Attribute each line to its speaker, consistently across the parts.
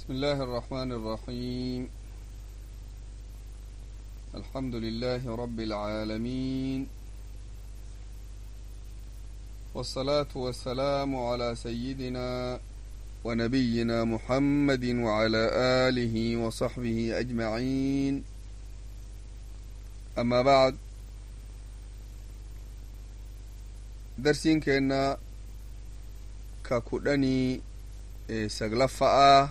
Speaker 1: بسم الله الرحمن الرحيم الحمد لله رب العالمين والصلاة والسلام على سيدنا ونبينا محمد وعلى آله وصحبه أجمعين أما بعد درسين كنا ككدني saglaffa'a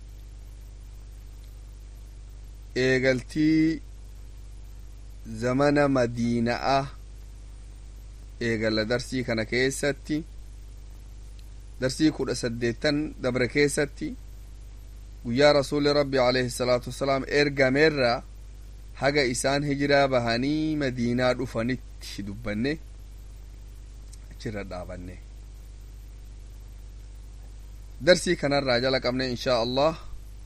Speaker 1: eegaltii zamana madiina'a eegalla darsii kana keessatti darsii kudha saddeettan dabre keessatti guyyaa rasuuli rabbi alayhi salaatu wassalaam ergameerra haga isaan hijiraa bahanii madiinaa dhufanitti dubbanne achirra dhaabanne darsii kanarraa jala qabne inshaa allah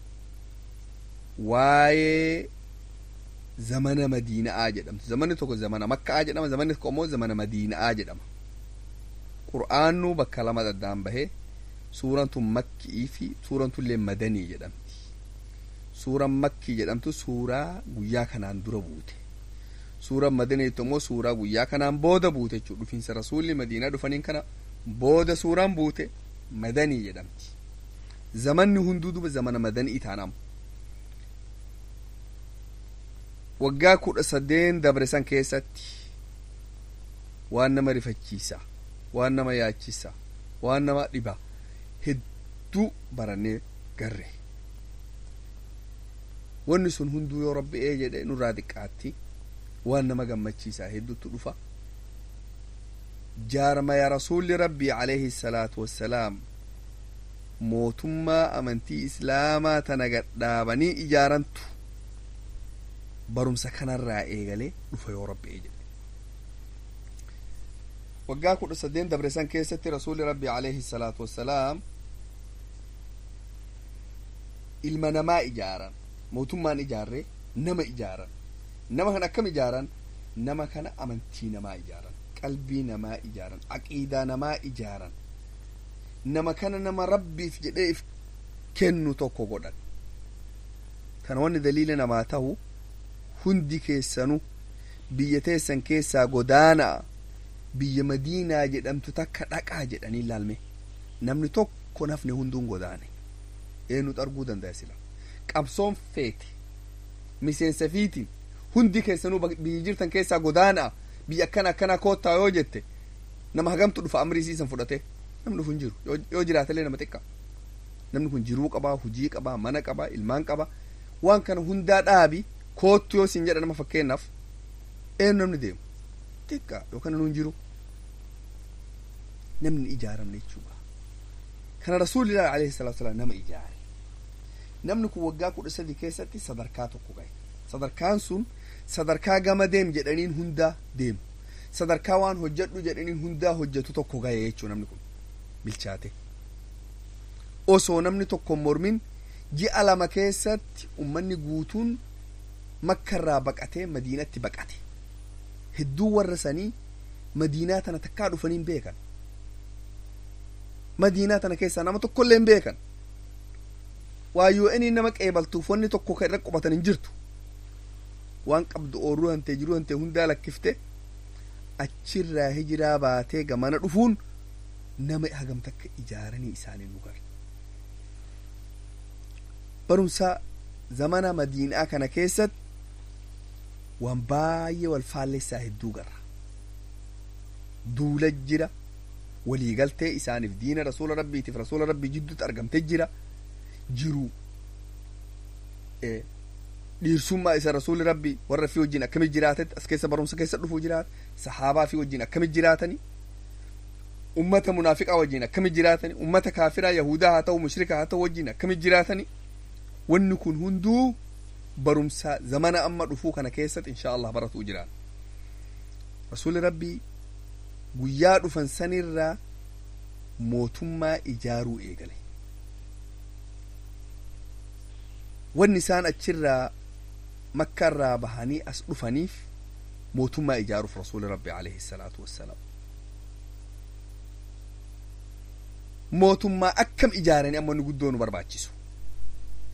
Speaker 1: waayee zamana madiina'aa jedhamtu zamanni tokko zamana makka'aa jedhama zamanni tokko immoo zamana madiina'aa jedhama qur'aannu bakka lama daddaan bahe suuraan tun makkii fi suuraan tullee madanii jedhamti suuraan makkii jedhamtu suuraa guyyaa kanaan dura buute suuraan madaniitu immoo suuraa guyyaa kanaan booda buute jechuu dhufiinsa rasuulli madiinaa dhufaniin kana booda suuraan buute madanii jedhamti zamanni hunduu duba zamana madanii taanamu waggaa kudha saddeen dabre san keessatti waan nama rifachiisa waan nama yaachisa waan nama dhiba hedduu barannee garre wanni sun hunduu yoo rabbi ee jedhe nurraa xiqqaatti waan nama gammachiisa hedduutu dhufa jaarmaya rasuulli rabbii alayhi salaatu wassalaam mootummaa amantii islaamaa tana gadhaabanii ijaarantu barumsa kanarraa eegalee dhufa yoo rabbi jedhe waggaa kudha saddeen dabre san keessatti rasuulli rabbii alayhi salaatu wassalaam ilma namaa ijaaran mootummaan ijaarree nama ijaaran nama kana akkam ijaaran nama kana amantii namaa ijaaran qalbii namaa ijaaran aqiidaa namaa ijaaran nama kana nama rabbiif jedhee if kennu tokko godhan kana wanni daliila namaa ta'u hundi keessanu biyya teessan keessaa godaana'a biyya madiinaa jedhamtu takka dhaqaa jedhanii ilaalme namni tokko nafne hunduun godaane eenyutu arguu danda'a sila qabsoon feete miseensa fiitiin hundi keessanuu biyya jirtan keessaa godaana'a biyya akkana akkana koottaa yoo jette nama hagamtu dhufa amrii siisan fudhate namni dhufu hin jiru yoo jiraatellee nama xiqqa namni kun jiruu qabaa hujii qabaa mana qabaa ilmaan qabaa waan kana hundaa dhaabi koottu yoo siin jedha nama fakkeennaaf eenyu namni deemu xiqqa yookaan nuun jiru namni ijaaramne jechuudha kana rasuulillah alayhi salaatu salaam nama ijaare namni kun waggaa kudha sadi keessatti sadarkaa tokko gahe sadarkaan sun sadarkaa gama deem jedhaniin hundaa deemu sadarkaa waan hojjedhu jedhaniin hundaa hojjetu tokko gahe jechuu namni kun bilchaate osoo namni tokko mormin ji'a lama keessatti ummanni guutuun makkarraa baqatee madiinatti baqate hedduu warra sanii madiinaa tana takkaa dhufaniin beekan madiinaa tana keessaa nama tokkollee hin beekan waa yoo inni nama qeebaltuuf wanni tokko kan irra qubatan hin jirtu waan qabdu oorruu hantee jiruu hantee hundaa lakkifte achirraa hijiraa baatee gamana dhufuun nama hagam takka ijaaranii isaanii nu gara barumsa zamana madiinaa kana keessatti waan baay'ee wal faallessaa hedduu garra duula jira waliigaltee isaaniif diina rasuula rabbiitiif rasuula rabbii jidduutti argamte jira jiru dhiirsummaa isa rasuulli rabbi warra fi wajjin akkamit jiraatetti as keessa barumsa keessa dhufuu jiraata sahaabaa fi wajjin akkamit jiraatani ummata munaafiqaa wajjin akkamit jiraatani ummata kaafiraa yahudaa haa ta'u mushrika haa ta'u wajjin akkamit jiraatani wanni kun hunduu barumsa zamana amma dhufuu kana keessatti insha allah baratuu jiraata rasuulli rabbii guyyaa dhufan sanirraa mootummaa ijaaruu eegale wanni isaan achirraa makkarraa bahanii as dhufaniif mootummaa ijaaruuf rasuuli rabbi alayhi salaatu wassalaam mootummaa akkam ijaaranii amma inni guddoo nu barbaachisu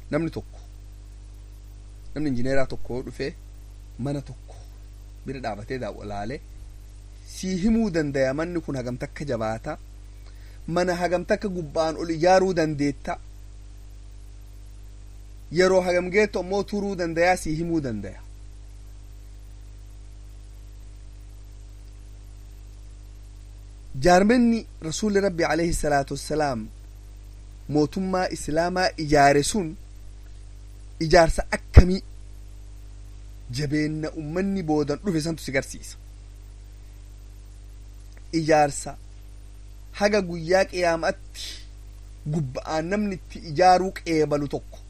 Speaker 1: namni tokko namni injineeraa tokko yoo dhufee mana tokko bira dhaabatee laale sii himuu dandaya manni kun hagam takka jabaata mana hagam takka gubbaan ol ijaaruu dandeetta yeroo hagam geettu ammoo turuu dandayaa sii himuu dandaya jaarmenni rasuulli rabbi alayhi salaatu wassalaam mootummaa islaamaa ijaare sun ijaarsa akkamii jabeenna ummanni boodan dhufe santu si garsiisa ijaarsa haga guyyaa qiyaamatti gubba'aan namni itti ijaaruu qeebalu tokko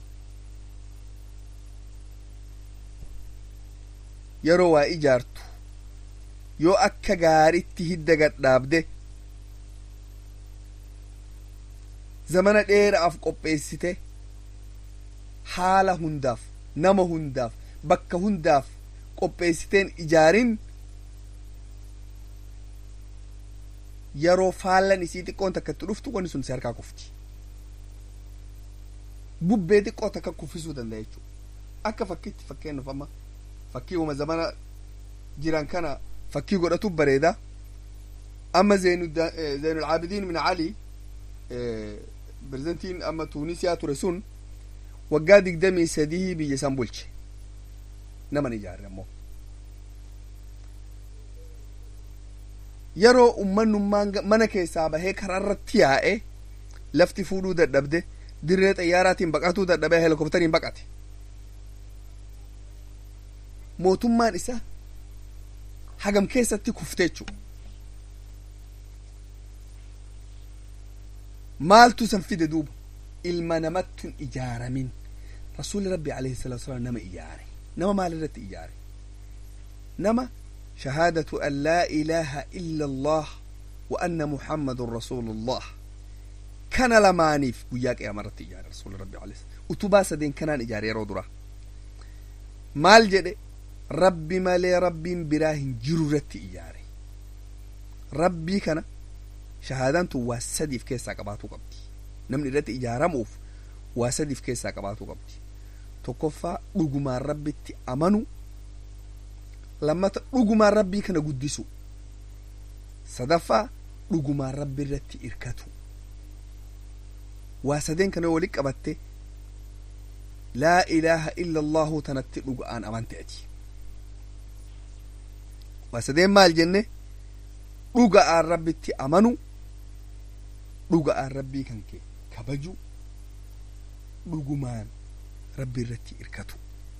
Speaker 1: yeroo waa ijaartu yoo akka gaaritti hidda gadhaabde zamana dheeraaf qopheessite haala hundaaf nama hundaaf bakka hundaaf qopheessiteen ijaarin yeroo faallan isii xiqqoon takka itti dhuftu wanni sun si harkaa kufti bubbee xiqqoo takka kuffisuu danda'a jechuudha akka fakkiitti fakkeenyaaf amma fakkii uma zamana jiran kana fakkii godhatu bareeda amma zeenul aabidiin min ali pirezidantiin amma tuunisiyaa ture sun waggaa digdamii sadii biyya san bulche naman ijaarre ammoo yeroo ummannummaan mana keessaa bahee karaa irratti yaa'e lafti fuudhuu dadhabde dirree xayyaaraatiin baqatuu dadhabee helikoptariin baqate mootummaan isa hagam keessatti kufte jechuu maaltu san fide duuba ilma namattun ijaaramin rasuulli rabbi alayhi salatu wasalaam nama ijaare nama maal irratti ijaare nama shahaadatu an laa ilaaha illa allah wa anna muhammadun rasuulullah kana lamaaniif guyyaa qiyaama irratti ijaare rasuulli rabbi alayhi utubaa sadeen kanaan ijaare yeroo dura maal jedhe rabbi malee rabbiin biraa hin jiru irratti ijaare rabbii kana shahaadaan tun waa sadiif keessaa qabaatuu qabdi namni irratti ijaaramuuf waa sadiif keessaa qabaatuu qabdi tokkoffaa dhugumaan rabbitti amanu lammata dhugumaan rabbii kana guddisu sadaffaa dhugumaan rabbi irratti irkatu waa sadeen kana walit qabatte laa ilaaha illa allahu tanatti dhuga'aan amante ati waa sadeen maal jenne dhuga'aan rabbitti amanu dhuga'aan rabbii kan kee kabaju dhugumaan rabbi irratti irkatu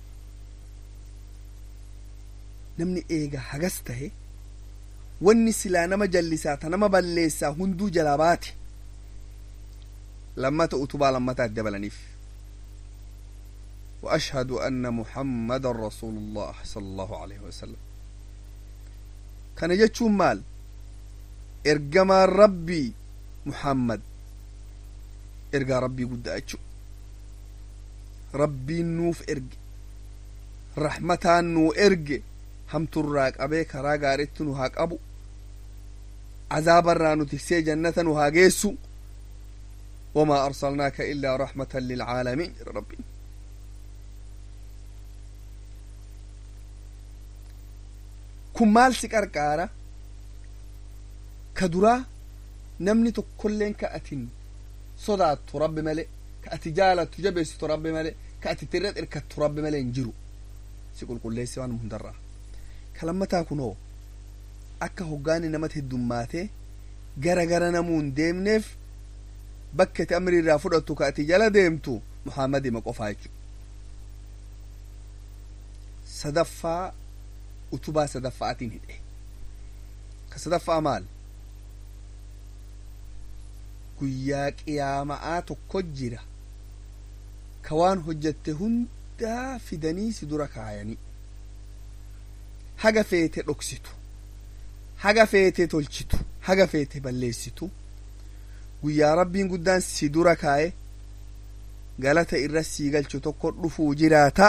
Speaker 1: namni eega hagas tahe wanni silaa nama jallisaa ta nama balleessaa hunduu jalaa baate lammata utubaa lammataa dabalaniif وأشهد أن محمد رسول الله صلى الله عليه وسلم كان يجتشون مال إرجما ربي محمد إرجا ربي قد أجو ربي نوف إرج رحمة نو إرج هم تراك أبيك راق أردت نهاك أبو عذاب الرانو تكسي جنة نهاجيسو وما أرسلناك إلا رحمة للعالمين ربي kun maal si qarqaara ka duraa namni tokkolleen ka atin sodaattu rabbi male ka ati jaalattu jabeessitu rabbi male ka ati tirra irkattu rabbi male hin jiru si qulqulleessi waan hundarraa ka lammataa kunoo akka hoggaani namatti heddummaatee gara gara namuu hin deemneef bakka ati amri irraa fudhattu ka ati jala deemtu muhammadima qofaa jechu sadaffaa utubaa sadaffaatiin hidhe ka sadaffaa maal guyyaa qiyaama'aa tokko jira ka waan hojjatte hundaa fidanii si dura kaayanii haga feete dhoksitu haga feete tolchitu haga feete balleessitu guyyaa rabbiin guddaan si dura kaaye galata irra sii galchu tokko dhufuu jiraata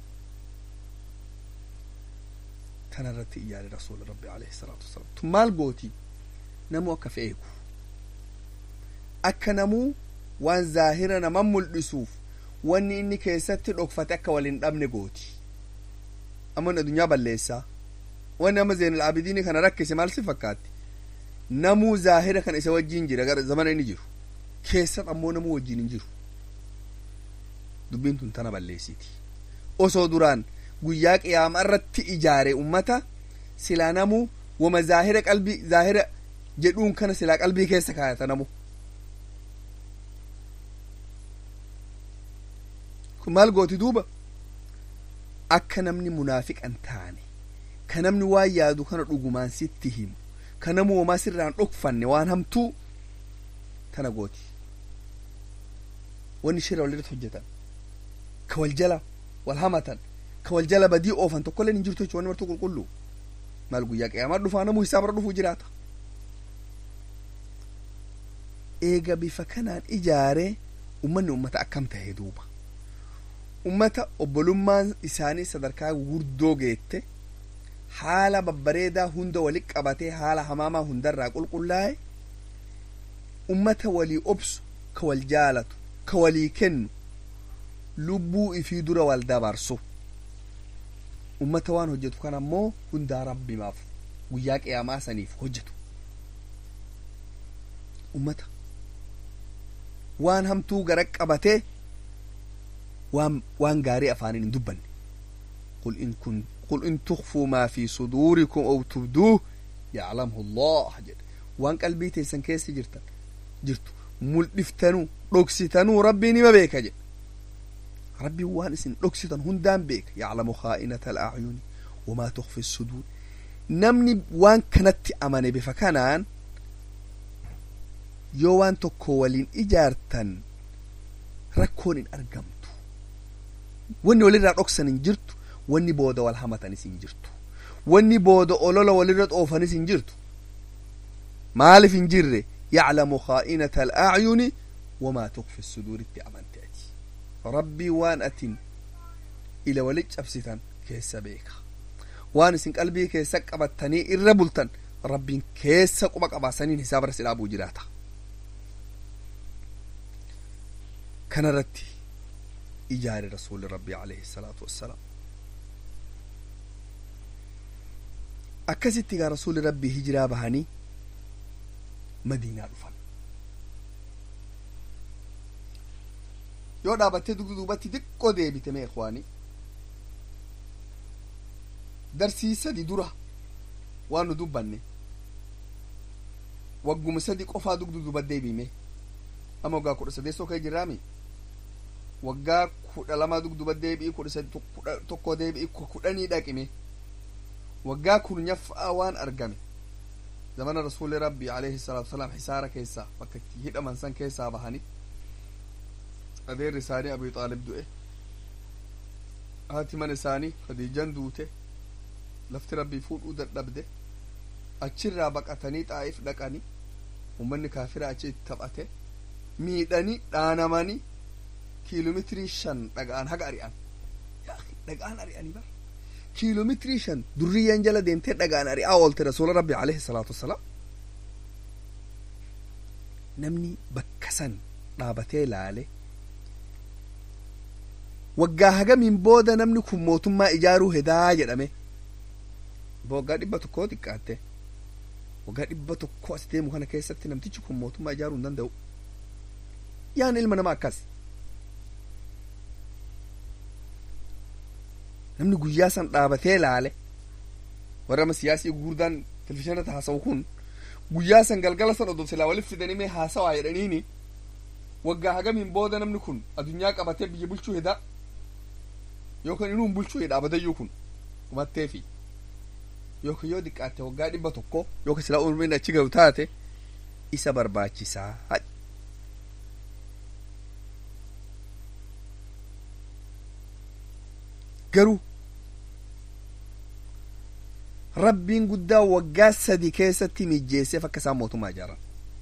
Speaker 1: kana irratti ijaare rasuula rabbi alayhi salaatu wasalaam tun maal gooti namuu akka fe'eeku akka namuu waan zaahira naman mul'isuuf wanni inni keessatti dhokfate akka wal hin dhabne gooti amma inni addunyaa balleessaa wanni amma zeenal abidiini kana rakkise maal si fakkaatti namuu zaahira kan isa wajjiin jira gara zamana inni jiru keessat ammoo namuu wajjiin hin jiru dubbiin tun tana balleessiti osoo duraan guyyaa qiyaama irratti ijaare ummata silaa namuu wama zaahira qalbii zaahira jedhuun kana silaa qalbii keessa kaayata namu kun maal gooti duuba akka namni munaafiqan taane ka namni waan yaadu kana dhugumaan sitti himu ka namu wamaa sirraan dhokfanne waan hamtuu tana gooti wanni shira walirratti hojjetan ka wal jala wal hamatan ka wal jala badii oofan tokkollee hin jirtu jechuun wanni martuu qulqulluu maal guyyaa qiyaamaa dhufaa namuu hisaabarra dhufuu jiraata eega bifa kanaan ijaaree ummanni ummata akkam tahe duuba ummata obbolummaan isaanii sadarkaa gurguddoo geette haala babbareedaa hunda walitti qabatee haala hamaamaa hundarraa qulqullaa'e ummata walii obsu ka wal jaalatu ka walii kennu lubbuu ifii dura wal dabarsu ummata waan hojjetu kan ammoo hundaa rabbimaaf guyyaa qiyaamaa saniif hojjetu ummata waan hamtuu gara qabatee waan waan gaarii afaaniin hin dubbanne qul in kun qul in tukfuu maa fi suduurikum aw tubduuh yaclamhu allah jedhe waan qalbii teessan keessa jirtan jirtu mul'iftanuu dhoksitanuu rabbiin ima beeka jedhe rabbiin waan isin dhoksitan hundaan beeka yaclamu khaa'inata alacyuni wamaa tukfi suduur namni waan kanatti amane bifa kanaan yoo waan tokko waliin ijaartan rakkoon hin argamtu wanni walirraa dhoksan hin jirtu wanni booda wal hamatanis hin jirtu wanni booda olola walirra xoofanis hin jirtu maaliif hin jirre yaclamu khaa'inata alacyuni wamaa tukfi suduuritti amante ati rabbii waan atin ila walit cabsitan keessa beeka waan isin qalbii keessa qabattanii irra bultan rabbiin keessa quba qabaasaniin hisaaba irra si dhaabuu jiraata kanarratti ijaare rasuuli rabbii alayhi salaatu wassalaam akkasitti gaa rasuuli rabbii hijiraa bahanii madiinaa dhufan yoo dhaabattee dugda duubatti xiqqoo deebite mee ikwaanii darsii sadi dura waan nu dubbanne wagguma sadi qofaa dugda duuba deebime ama waggaa kudha sadeessoo kee jirraami waggaa kudha lamaa dugduba deebi'i kudha sadi tokko deebi'i kudhanii dhaqime waggaa kurnyaffaa waan argame zamana rasuuli rabbi alayhi salaatu wasalaam hisaara keessaa bakka itti hidhaman san keessaa bahani adeerri isaanii abii xaalib du'e haati mana isaanii khadiijan duute lafti rabbii fuudhuu dadhabde achirraa baqatanii xaa'if dhaqani ummanni kaafira achi itti taphate miidhanii dhaanamanii kiiloomeetirii shan dhaga'an haga ari'an dhaga'an ari'anii bara kiiloomeetirii shan durriyyaan jala deemtee dhaga'an ari'aa oolte rasuula rabbi alayhi salaatu wassalaam namni bakka san dhaabatee ilaale waggaa hagamiin booda namni kun mootummaa ijaaruu hedaa jedhame waggaa dhibba tokkoo xiqqaatte waggaa dhibba tokko as deemu kana keessatti namtichi kun mootummaa ijaaruu hin danda'u yaan ilma namaa akkas namni guyyaa san dhaabatee laale warra ama siyaasii gurguddaan televizhiinatti haasa'u kun guyyaa san galgala san odoo silaa walitti fidanii mee haasawaa jedhaniini waggaa hagamiin booda namni kun addunyaa qabatee biyya bulchuu hedaa yookaan inuu bulchuu hedha abadayyuu kun kumatteefi yookaan yoo xiqqaatte waggaa dhibba tokko yookaan silaa umriin achi gahu taate isa barbaachisaa garuu rabbiin guddaa waggaa sadi keessatti mijjeesseef akka isaan mootummaa ijaaran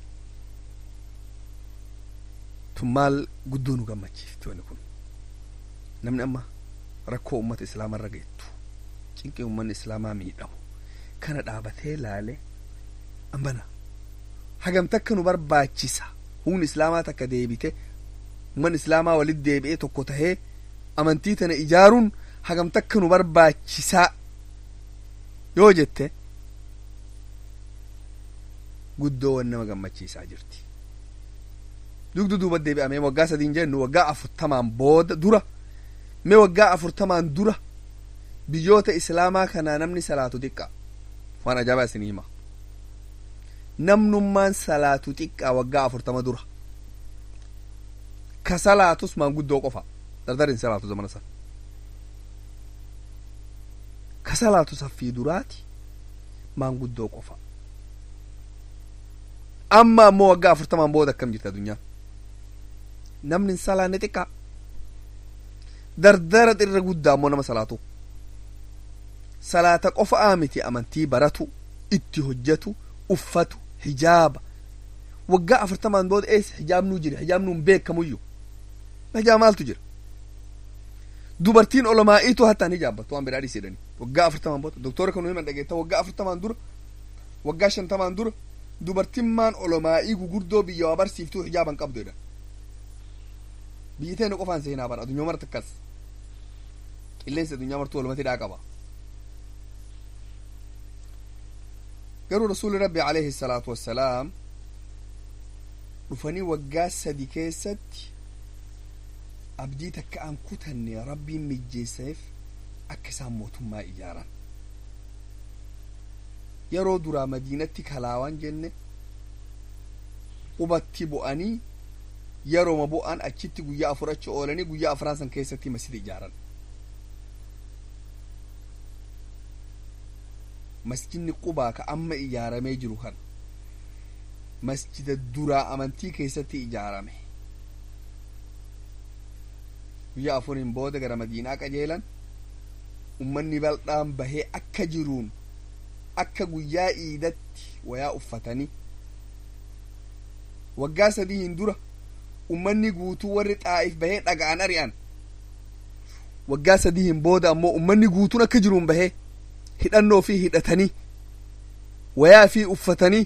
Speaker 1: tun maal guddoo nu gammachiifti wani kun namni amma rakkoo ummata islaamaa irra geettu cinqii ummanni islaamaa miidhamu kana dhaabatee laale ambana hagamta akka nu barbaachisa humni islaamaa takka deebite umman islaamaa walit deebi'ee tokko tahee amantii tana ijaaruun hagam takka nu barbaachisaa yoo jette guddoo wan nama gammachiisaa jirti dugdu duuba deebi'amee waggaa sadiin jennu waggaa afurtamaan booda dura mee waggaa afurtamaan dura biyyoota islaamaa kanaa namni salaatu xiqqa waan ajaa'ibaa isinii hima namnummaan salaatu xiqqaa waggaa afurtama dura ka salaatus maanguddoo qofa dardarin salaatu zamana san ka salaatu saffii duraati maanguddoo qofa amma ammoo waggaa afurtamaan booda akkam jirti addunyaa namni hin salaanne xiqqaa dardara irra guddaa ammoo nama salaatu salaata qofa'aa miti amantii baratu itti hojjetu uffatu hijaaba waggaa afurtamaan booda eessa hijaabnuu jira hijaabnuun beekamuyyuu hijaaba maaltu jira dubartiin olomaa'iitu hattaan hijaabbattu waan biraa dhiisedhani waggaa afurtamaan booda doktora kanu himan dhageetta waggaa afurtamaan dura waggaa shantamaan dura dubartiin maan olomaa'ii gugurdoo biyya waa barsiiftuu hijaaban qabdu jedhan biyyi teenu qofaan seenaa bara addunyaa marti akkas qilleensi addunyaa martuu walumatti dhaa qaba garuu rasuuli rabbi alayhi salaatu wassalaam dhufanii waggaa sadi keessatti abdii takka an kutanne rabbiin mijjeesseef akka isaan mootummaa ijaaran yeroo duraa madiinatti kalaawan jenne qubatti bu'anii yerooma bu'an achitti guyyaa afur achi oolanii guyyaa afran san keessatti masjida ijaaran masjidni qubaa ka amma ijaaramee jiru kan masjida duraa amantii keessatti ijaarame guyyaa afuriin booda gara madiinaa qajeelan ummanni bal'aan bahee akka jiruun akka guyyaa iidatti wayaa uffatanii waggaa sadii hin dura ummanni guutuu warri xaa'if bahee dhaga'an ari'an waggaa sadii hin booda ammoo ummanni guutuun akka jiruun bahee hidhannoo fi hidhatanii wayaa fi uffatanii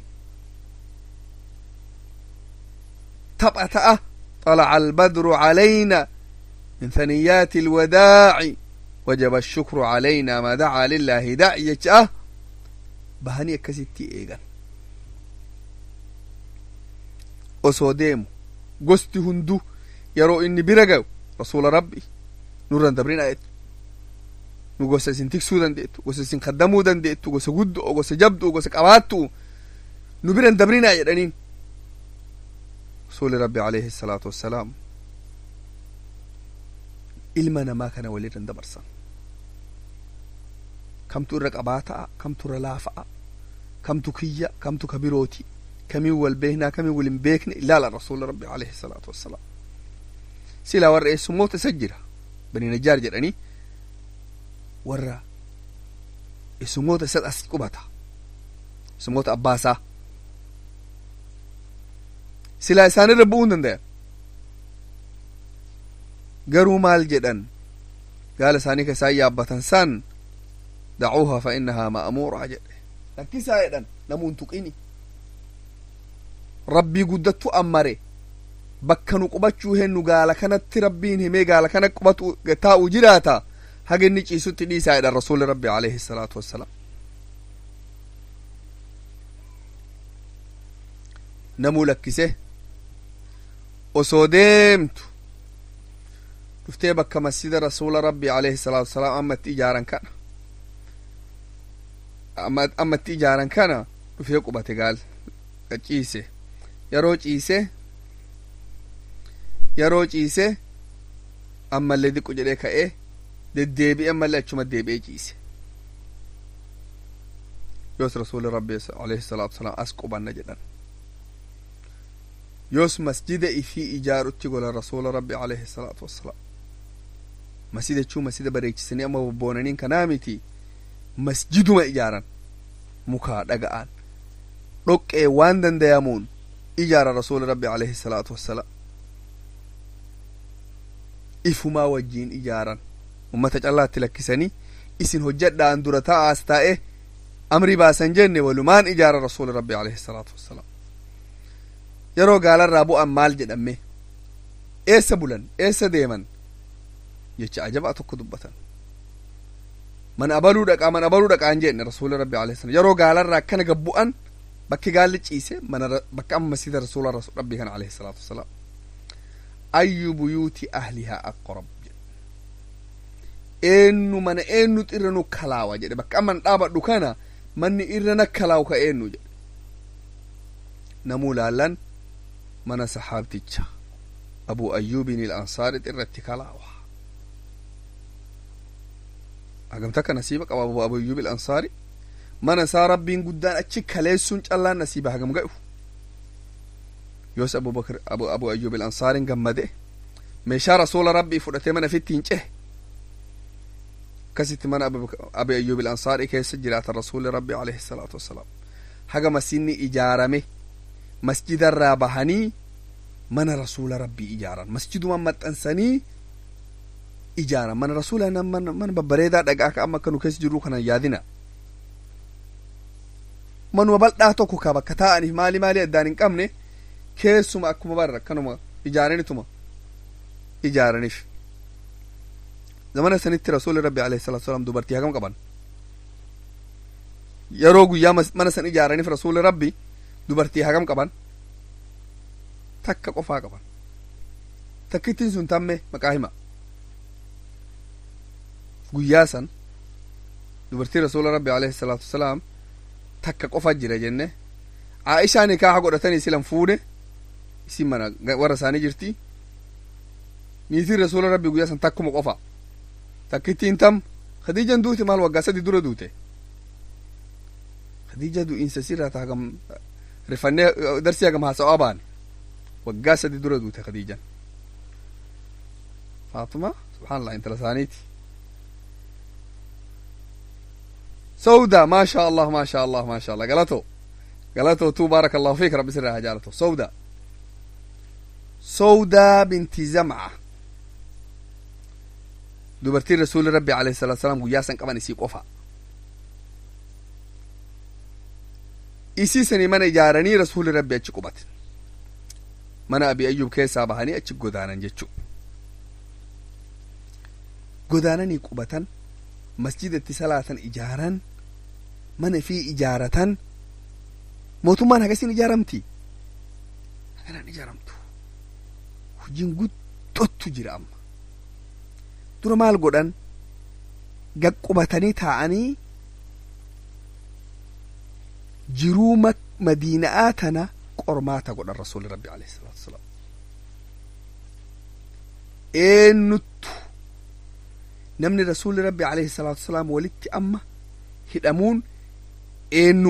Speaker 1: tapha ta'a طلع البدر علينا من ثنيات الوداع وجب الشكر علينا ما دعا لله داعي جاء bahanii akkasitti eegan osoo deemu gosti hundu yeroo inni bira ga'u rasuula rabbi nurran dabrina jettu nu gosa isin tiksuu dandeettu gosa isin kaddamuu dandeettu gosa guddo'o gosa jabdu'u gosa qabaattu nu biran dabrinaa jedhaniin rasuuli rabbi alayhi salaatu wassalaam ilma namaa kana walirran dabarsan kamtu irra qabaataa kamtu irra laafa'a kamtu kiyya kamtu ka birooti kamiin wal beeknaa kamiin wal hin beekne ilaala rasuula rabbi alayhi salaatu wassalaam silaa warra eessummoota isa jira bani najjaar jedhanii warra eessummoota isa as qubata eessummoota abbaasaa silaa isaanirra bu'uu danda'a garuu maal jedhan gaala isaanii ka isaan yaabbatan san dacuuha fa innahaa ma'muuraa jedhe lakkisaa jedhan namuun tuqini rabbii guddattu ammare bakka nu qubachuu hennu gaala kanatti rabbiin himee gaala kana qubatu taa'u jiraata haga inni ciisutti dhiisaa jedhan rasuuli rabbi alayhi salaatu wassalaam namuu lakkise osoo deemtu dhuftee bakka masjida rasuula rabbi alayhi salaatu wassalaam amma itti ijaaran kana amma itti ijaaran kana dhufee qubate gaal ciise yeroo ciise yeroo ciise ammallee diqqu jedhee ka'ee deddeebi'e ammallee achuma deebi'ee ciise yoos rasuuli rabbi alayhi salaatu wasalaam as qubanna jedhan yoos masjida ifii ijaarutti gola rasuula rabbi alayhi salaatu wassalaam masjida jechuu masjida bareechisanii amma bobboonaniin kanaa miti masjiduma ijaaran mukaa dhaga'aan dhoqqee waan dandayamuun ijaara rasuuli rabbi alayhi salaatu wassalaam ifumaa wajjiin ijaaran ummata callaatti lakkisanii isin hojjadhaan dura ta'aas taa'e amri baasan jenne walumaan ijaara rasuuli rabbi alayhi salaatu wassalaam yeroo gaalarraa bu'an maal jedhame eessa bulan eessa deeman jecha ajabaa tokko dubbatan man abaluu dhaqaa man abaluu dhaqaa hin jenne rasuuli rabbi alayhi salaam yeroo gaalarraa akkana gabbu'an bakki gaalli ciise mana bakka amma masjida rasuula rabbii kana alayhi salaatu wasalaam ayyu buyuuti ahlihaa aqrab eenyu mana eenyutu irra nu kalaawa jedhe bakka amman dhaabadhu kana manni irra na kalaawu ka eenyu jedhe namuu laallan mana sahaabticha abu ayyuubin il ansaarit irratti kalaawa hagamta ka nasiiba qaba abu abu ayyuub il ansaari mana isaa rabbiin guddaan achi kaleessuun callaan nasiiba hagam ga'u yoos abubakr abu abu ayyuub il ansaarin gammade meeshaa rasuula rabbii fudhatee mana fittiin cehe akkasitti mana abi ayyuub il ansaari keessa jiraata rasuuli rabbi alayhi salaatu wassalaam haga masjidni ijaarame masjidarraa bahanii mana rasuula rabbii ijaaran masjidumaan maxxansanii ijaaran mana rasuula mana babbareedaa dhagaa ka amma akka nu keessa jirru kanan yaadina manuma bal'aa tokko ka bakka taa'aniif maali maali addaan hin qabne keessuma akkuma barra akkanuma ijaaranituma ijaaraniif zamana sanitti rasuuli rabbi alayhi salatu wasalam dubartii hagam qaban yeroo guyyaa mana san ijaaraniif rasuuli rabbi dubartii hagam qaban takka qofaa qaban takkittiin sun tamme maqaa hima guyyaa san dubartii rasuula rabbi alayhi salaatu wasalaam takka qofa jira jenne aishaa nikaaha godhatanii silan fuudhe isin mana warra isaanii jirti niitiin rasuula rabbi guyyaa san takkuma qofa takkittiin tam khadiijan duute maal waggaa sadi dura duute khadiija du'iinsa sirraa ta hagam rifannee darsii hagam haasa'aa baane waggaa sadi dura duute khadiijan faatuma subhaanallah intala isaaniiti سودا ما شاء الله ما شاء الله ما شاء الله قالته قالته تو بارك الله فيك ربي سرها جالته سودا سودا بنت زمعة دبرتي رسول ربي عليه الصلاة والسلام وياسن كمان يسي قفا isiisanii mana ijaaranii rasuuli rabbi achi qubate mana abi ayyub keessaa bahanii achi godaanan jechuu godaananii qubatan masjidatti salaatan ijaaran mana fi ijaaratan mootummaan hagasin ijaaramti haganan ijaaramtu hojiin guddottu jira amma dura maal godhan gaqqubatanii taa'anii jiruu madiina'aa tana qormaata godhan rasuuli rabbi alayhi salaatu wasalaam eenyuttu namni rasuuli rabbi alayhi salaatu wasalaam walitti amma hidhamuun eenyu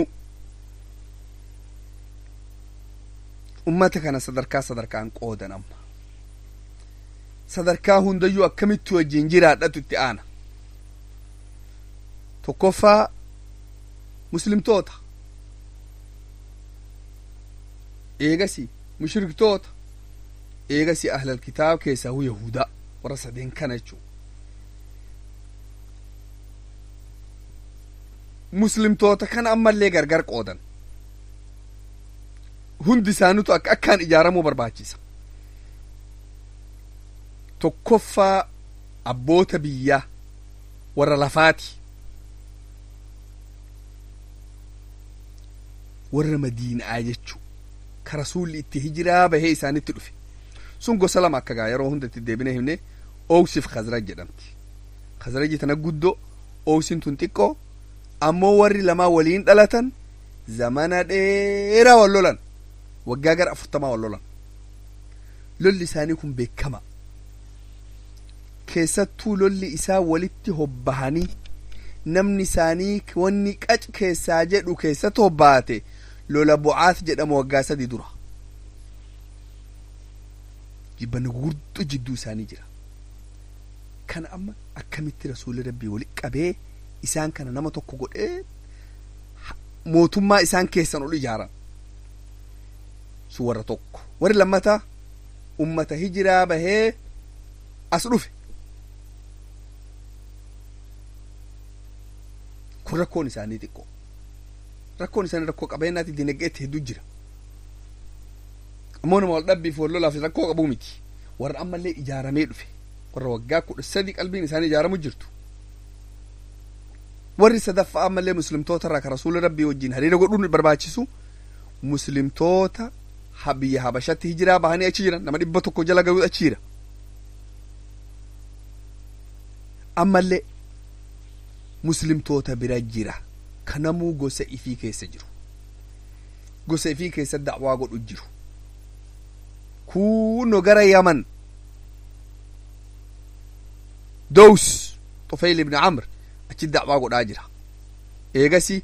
Speaker 1: ummata kana sadarkaa sadarkaan qoodan amma sadarkaa hundayyuu akkamitti wajjin jiraadhatu itti aana tokkoffaa muslimtoota eegasi mushriktoota eegasi ahlal kitaab keessaa hu yahudaa warra sadeen kana jechuu muslimtoota kana ammallee gargar qoodan hundi isaanitu akka akkaan ijaaramuu barbaachisa tokkoffaa abboota biyyaa warra lafaati warra madiinaa jechuu ka rasuulli itti hijiraa bahee isaanitti dhufe sun gosa lama akka gaa yeroo hundatti deebine himne oowsiif khazraj jedhamti khazraji tana guddoo oowsin tun xiqqoo ammoo warri lamaa waliin dhalatan zamana dheeraa wal lolan waggaa gara afurtamaa wal lolan lolli isaanii kun beekama keessattuu lolli isaa walitti hobbahanii namni isaanii wanni qac keessaa jedhu keessatti hobbaate lola bu'aat jedhamu waggaa sadi dura jibbanni gurguddo jidduu isaanii jira kana amma akkamitti rasuulli rabbii wali qabee isaan kana nama tokko godhee mootummaa isaan keessan ol ijaaran sun warra tokko warri lammata ummata hijiraa bahee as dhufe kun rakkoon isaanii xiqqoo rakkoon isaanii rakkoo qabeenyaati dinagdeetti hedduu jira ammoo nama wal dhabbiif wal lolaaf rakkoo qabuu miti warra ammallee ijaaramee dhufe warra waggaa kudha sadi qalbiin isaanii ijaaramu jirtu warri sadaffaa ammallee muslimtoota irraa ka rasuula rabbii wajjin hariira godhuun barbaachisu muslimtoota biyya habashatti hijiraa bahanii achi jiran nama dhibba tokko jala gayuu achi jira ammallee muslimtoota bira jira kanamuu gosa ifii keessa jiru gosa ifii keessa da'waa godhu jiru kunno gara yaman dows tufayl ibni amr achi da'waa godhaa jira eegasi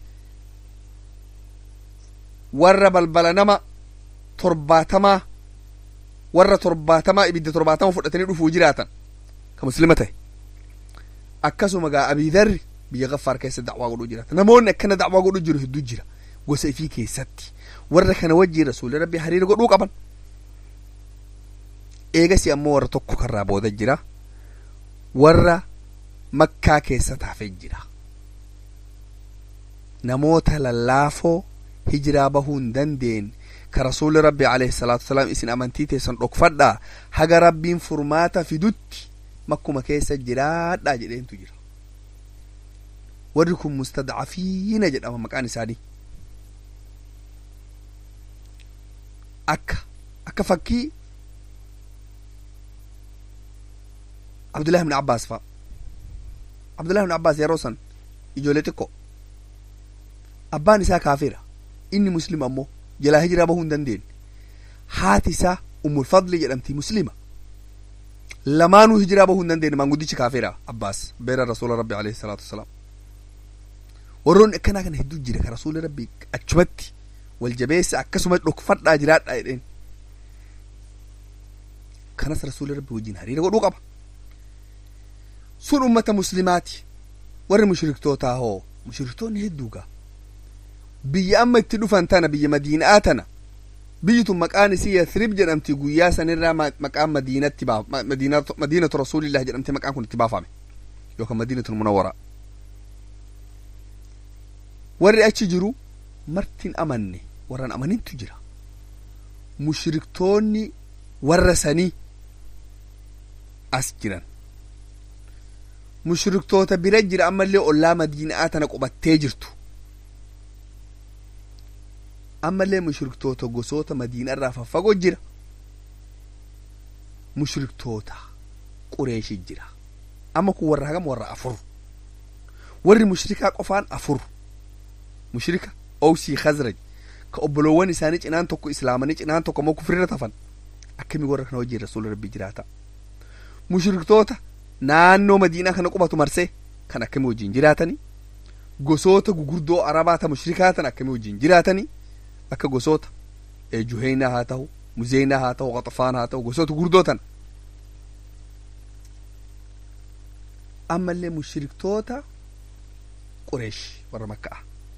Speaker 1: warra balbala nama torbaatamaa warra torbaatamaa ibidda torbaatama fudhatanii dhufuu jiraatan ka muslima ta'e akkasuma gaa abiidarri biyya gaffaar keessa da'waa godhuu jiraata namoonni akkana da'waa godhuu jiru hedduu jira gosa ifii keessatti warra kana wajjiin rasuulli rabbi hariira godhuu qaban eegasi ammoo warra tokko karraa booda jira warra makkaa keessa taafee jira namoota lallaafoo hijiraa bahuu hin dandeenye ka rasuulli rabbi alayhi salaatu wasalaam isin amantii teessan dhokfadhaa haga rabbiin furmaata fidutti makkuma keessa jiraadhaa jedheentu jira warri kun mustadcafiina jedhama maqaan isaanii akka akka fakkii abdullahi ibn abbaas fa abdullahi ibn abbaas yeroo san ijoollee xiqqoo abbaan isaa kaafira inni muslima ammoo jalaa hijiraa bahuu hin dandeenye haati isaa ummulfadli jedhamti muslima lamaanuu hijiraa bahuu hin dandeenye maanguddichi kaafira abbaas beera rasuula rabbi alayhi salaatu wasalaam warroonni akkanaa kana hedduu jira ka rasuula rabbi achumatti wal jabeessa akkasuma dhokfadhaa jiraadhaa jedheen kanas rasuula rabbi wajjin hariira godhuu qaba sun ummata muslimaati warri mushriktootaa hoo mushriktoonni hedduu gaa biyya amma itti dhufan tana biyya madiinaa tana biyyi tun maqaan isii yathrib jedhamti guyyaa sanirraa maqaan madiinatti madiinatu rasuulillah jedhamte maqaan kun itti baafame yookaan madiinatul munawwaraa warri achi jiru martin amanne warran amanintu jira mushriktoonni warra sanii as jiran mushriktoota bira jira ammallee ollaa madiinaa tana qubattee jirtu ammallee mushriktoota gosoota madiinaa irraa faffagoo jira mushriktoota qureeshi jira amma kun warra hagam warra afur warri mushrikaa qofaan afur mushrika owsii khazraj ka obboloowwan isaanii cinaan tokko islaamanii cinaan tokko ammoo kufrirra tafan akkamii warra kana wajjiin rasuula rabbi jiraata mushriktoota naannoo madiinaa kana qubatu marsee kan akkamii wajjiin jiraatanii gosoota gugurdoo arabaa ta mushrikaa tan akkamii wajjiin jiraatanii akka gosoota juheynaa haa ta'u muzeynaa haa ta'u qaxafaan haa ta'u gosoota gugurdoo tan ammallee mushriktoota qureesh warra makka'a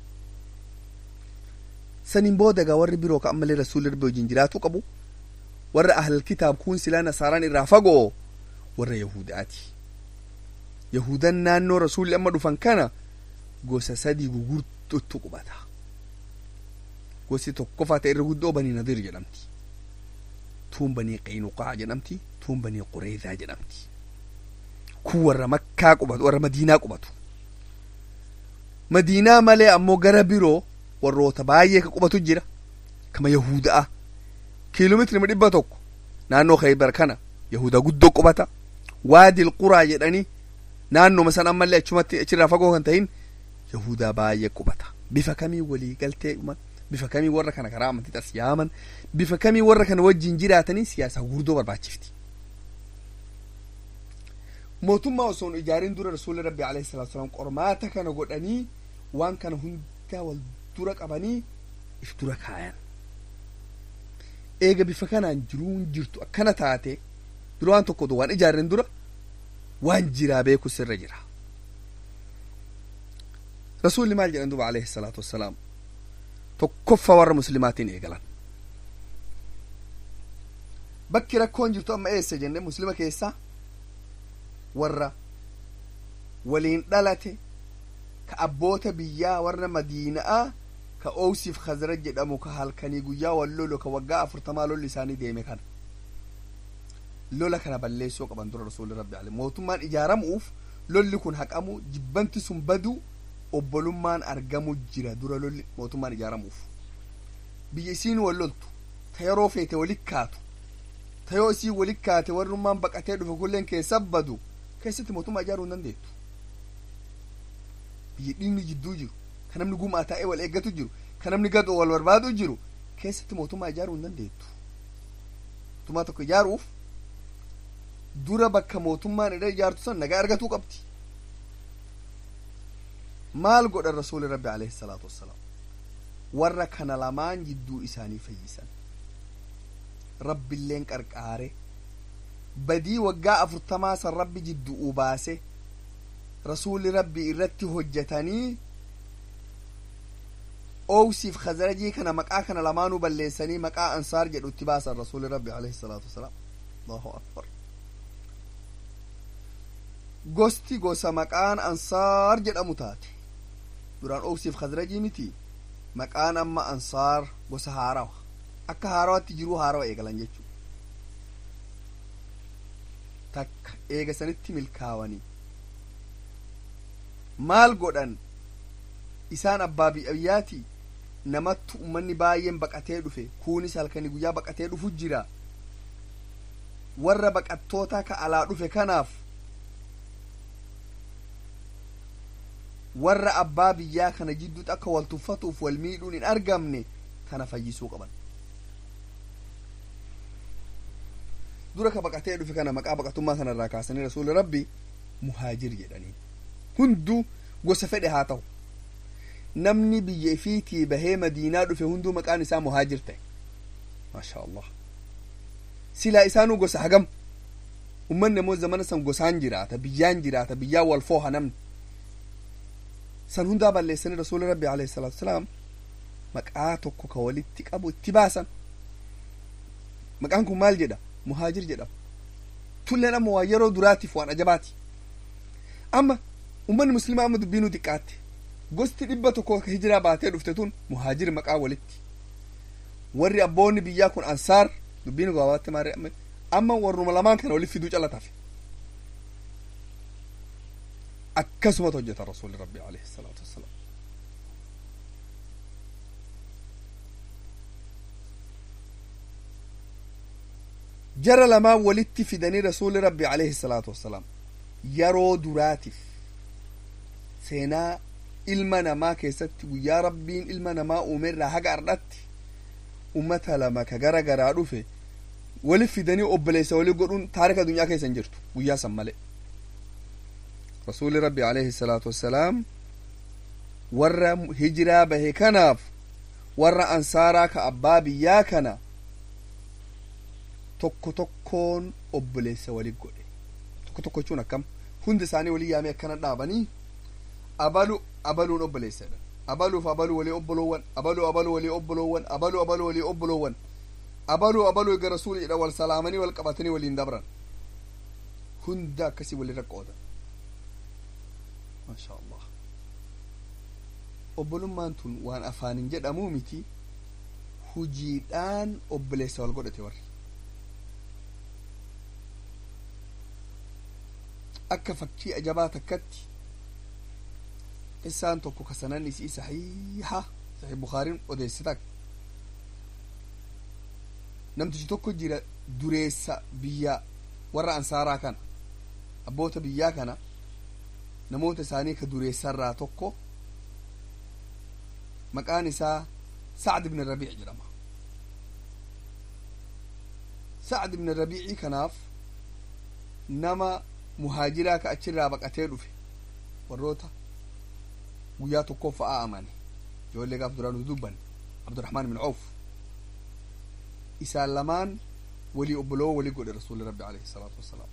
Speaker 1: saniin booda gaa warri biroo ka ammallee rasuulli rabbi wajjin jiraatuu qabu warra ahlal kitaab kun silaa nasaaraan irraa fagoo warra yahudaati yahudan naannoo rasuulli amma dhufan kana gosa sadii gugurtutu qubata gosi tokkoffaa ta'e irra guddoo banii nadir jedhamti tuun banii qaynuqaa jedhamti tuun banii qureedaa jedhamti kun warra makkaa qubatu warra madiinaa qubatu madiinaa malee ammoo gara biroo warroota baay'ee ka qubatu jira kama yahuda'a kiiloomeetiri dhibba tokko naannoo khaybar kana yahudaa guddoo qubata waadil quraa jedhanii naannoma san ammallee achumatti achirraa fagoo kan ta'in yahudaa baay'ee qubata bifa kamii walii galtee bifa kamii warra kana karaa amantii as yaaman bifa kamii warra kana wajjin jiraatanii siyaasa gurguddoo barbaachifti mootummaa osoo hin ijaarin dura rasuulli rabbi alayhi salaatu salaam qormaata kana godhanii waan kana hundaa wal dura qabanii if dura kaayan eega bifa kanaan jiruun jirtu akkana taate dura waan tokko waan ijaarren dura waan jiraa beeku sirra jira rasuulli maal jedhan duba alayhi salaatu wassalaam tokkoffa warra muslimaatiin eegalan bakki rakkoon jirtu amma eessa jenne muslima keessaa warra waliin dhalate ka abboota biyyaa warra madiina'aa ka owsiif khazraj jedhamu ka halkanii guyyaa wal lolu ka waggaa afurtamaa lolli isaanii deeme kana lola kana balleessuu qaban dura rasuulli rabbi ale mootummaan ijaaramuuf lolli kun haqamu jibbanti sun badu obbolummaan argamu jira dura lolli mootummaan ijaaramuuf biyya isiin wal loltu ta yeroo feete walit kaatu ta yoo isii walit kaate warrummaan baqatee dhufe kulleen keessa badu keessatti mootummaa ijaaruu hin dandeettu biyya dhiigni jidduu jiru ka namni gumaa taa'ee wal eeggatu jiru ka namni gadoo wal barbaadu jiru keessatti mootummaa ijaaruu hin dandeettu mootummaa tokko ijaaruuf dura bakka mootummaan irra ijaartu san nagaa argatuu qabdi maal godhan rasuuli rabbi alayhi salaatu wassalaam warra kana lamaan jidduu isaanii fayyisan rabbiilleen qarqaare badii waggaa afurtamaa san rabbi jidduu baase rasuuli rabbi irratti hojjetanii oowsiif khazarajii kana maqaa kana lamaanuu balleessanii maqaa ansaar jedhu itti baasan rasuuli rabbi alayhi salaatu wasalaam allahu akbar gosti gosa maqaan ansaar jedhamu taate duraan oowsiif khazrajii miti maqaan amma ansaar gosa haarawa akka haarawatti jiruu haarawa eegalan jechuu takka eegasanitti milkaawanii maal godhan isaan abbaa biyyaati namattu ummanni baay'een baqatee dhufe kuunis halkanii guyyaa baqatee dhufu jira warra baqattoota ka alaa dhufe kanaaf warra abbaa biyyaa kana jidduutti akka wal tuffatuuf wal miidhuun hin argamne kana fayyisuu qaban dura ka baqatee dhufe kana maqaa baqatummaa kanarraa kaasanii rasuuli rabbi muhaajir jedhanii hunduu gosa fedhe haa ta'u namni biyya ifiitii bahee madiinaa dhufe hunduu maqaan isaa muhaajir ta'e maasha allah silaa isaanuu gosa hagam ummanni ammoo zamana san gosaan jiraata biyyaan jiraata biyyaan wal fooha namni san hundaa balleessanii rasuuli rabbi alayhi salaatu wasalaam maqaa tokko ka walitti qabu itti baasan maqaan kun maal jedha muhaajir jedhama tulleen amma waa yeroo duraatiif waan ajabaati amma ummanni muslimaa amma dubbiinuu xiqqaatte gosti dhibba tokko ka hijiraa baatee dhufte tun muhaajir maqaa walitti warri abboonni biyyaa kun ansaar dubbiin gabaabaatti maaree amma amma warruma lamaan kana walitti fiduu calataaf akkasumatu hojjeta rasuuli rabbi alayhi salaatu wassalaam jara lamaan walitti fidanii rasuuli rabbi alayhi salaatu wassalaam yeroo duraatiif seenaa ilma namaa keessatti guyyaa rabbiin ilma namaa uume irraa haga ardhatti ummata lama ka gara garaa dhufe wali fidanii obboleessa walii godhuun taarika addunyaa keessa hin jirtu guyyaa san malee rasuuli rabbi alayhi salaatu wassalaam warra hijiraa bahe kanaaf warra ansaaraa ka abbaa biyyaa kana tokko tokkoon obboleessa walit godhe tokko tokko jechuun akkam hundi isaanii walii yaamee akkana dhaabanii abalu abaluun obboleessadha abaluuf abaluu walii obboloowwan abaluu abaluu walii obboloowwan abaluu abaluu walii obboloowwan abaluu abaluu egaa rasuuli jedha wal salaamanii wal qabatanii waliin dabran hunda akkasii walirra qoodan maasha allah obbolummaan tun waan afaanin jedhamuu miti hujiidhaan obboleessa wal godhate warri akka fakkii ajabaa takkatti isaan tokko kasanan isii saxiiha saxiih bukaariin odeessita namtichi tokko jira dureessa biyya warra ansaaraa kana abboota biyyaa kana namoota isaanii ka dureessarraa tokko maqaan isaa sacd ibn rabiic jedhama sacd ibn rabiicii kanaaf nama muhaajiraa ka achirraa baqatee dhufe warroota guyyaa tokko fa'aa amane ijoollee gaaf duraan dubban abdurahmaan ibn cawf isaan lamaan walii obboloo walii godhe rasuuli rabbi alayhi salaatu wassalaam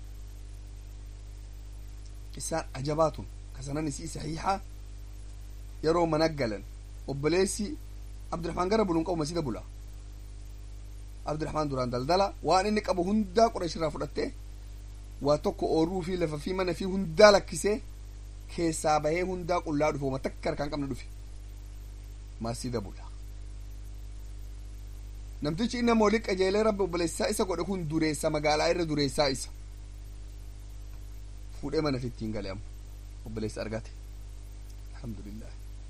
Speaker 1: isaan ajabaatun kasanan isii saxiixa yeroo mana galan obboleessi abdiraxmaan gara buluun qabu masjida bula abdiraxmaan duraan daldala waan inni qabu hundaa qurayshirraa fudhattee waa tokko ooruu fi lafa fi mana fi hundaa lakkisee keessaa bahee hundaa qullaa dhufe wama takka harkaan qabne dhufe masjida bula namtichi inni amma wali qajeelee rabbi obboleessaa isa godhe kun dureessa magaalaa irra dureessaa isa fuudhee mana fittiin gale amma obboleessa argate alhamdulillah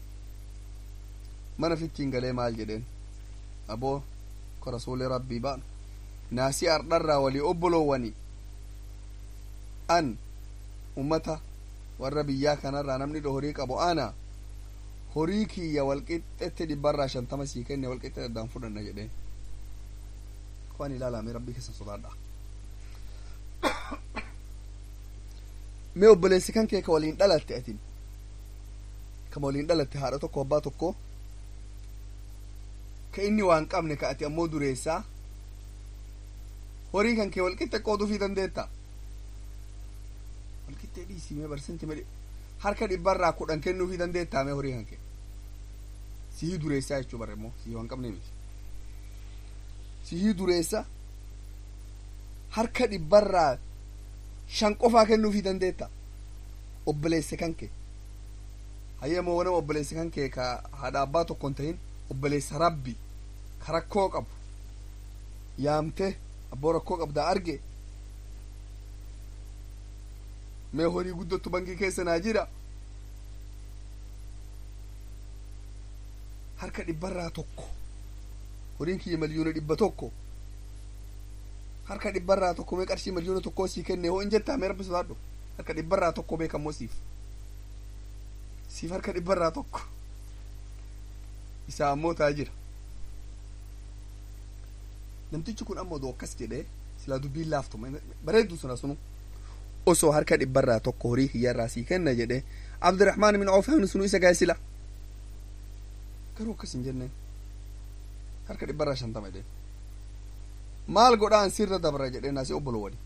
Speaker 1: mana fittiin galee maal jedheen aboo ko rasuuli rabbii baanu naasii ardharraa walii obboloowwani an ummata warra biyyaa kanarraa namni dho horii qabu ana horii kiyya walqixxetti dhibbarraa shantama sii kenne walqixxe daddaan fudhanna jedheen ko an ilaalame rabbii keessa sodaadha mee obboleessi kan kee ka waliin dhalatte atin kama waliin dhalatte haadha tokko abbaa tokko ka inni waan qabne ka ati ammoo dureessaa horii kan kee walqixxe qooduufii dandeetta walqixxee dhiisii mee barsanti mee harka dhibbarraa kudhan kennuufii dandeettaa mee horii kan kee sihii dureessaa jechuu barre immoo sihii waan qabne miti sihii dureessa harka dhibbarraa shan qofaa kennuufii dandeetta obboleesse kan kee hayyamoo wanama obboleesse kan kee ka haadha abbaa tokko hin tahin obboleessa rabbi ka rakkoo qabu yaamte abboo rakkoo qabdaa arge mee horii guddottu bankii keessa naa jira harka dhibbarraa tokko horiin kiyya milyoona dhibba tokko harka dhibbarraa tokko mee qarshii milyoona tokkoo sii kenne hoo in jettaa mee rabbi sodaadhu harka dhibbarraa tokko beekammoo siif siif harka dhibbarraa tokko isaa ammoo taa jira namtichi kun ammoo akkas jedhee silaa dubbiin laaftu bareeddu suna sunu osoo harka dhibbarraa tokko horii kiyyarraa sii kenna jedhe abdiraxmaan min oof hamni sunu isa gahe sila garuu akkas hin jenneen harka dhibbarraa shantama jedheen maal godhaan sirra dabra jedheen asi obbolo wali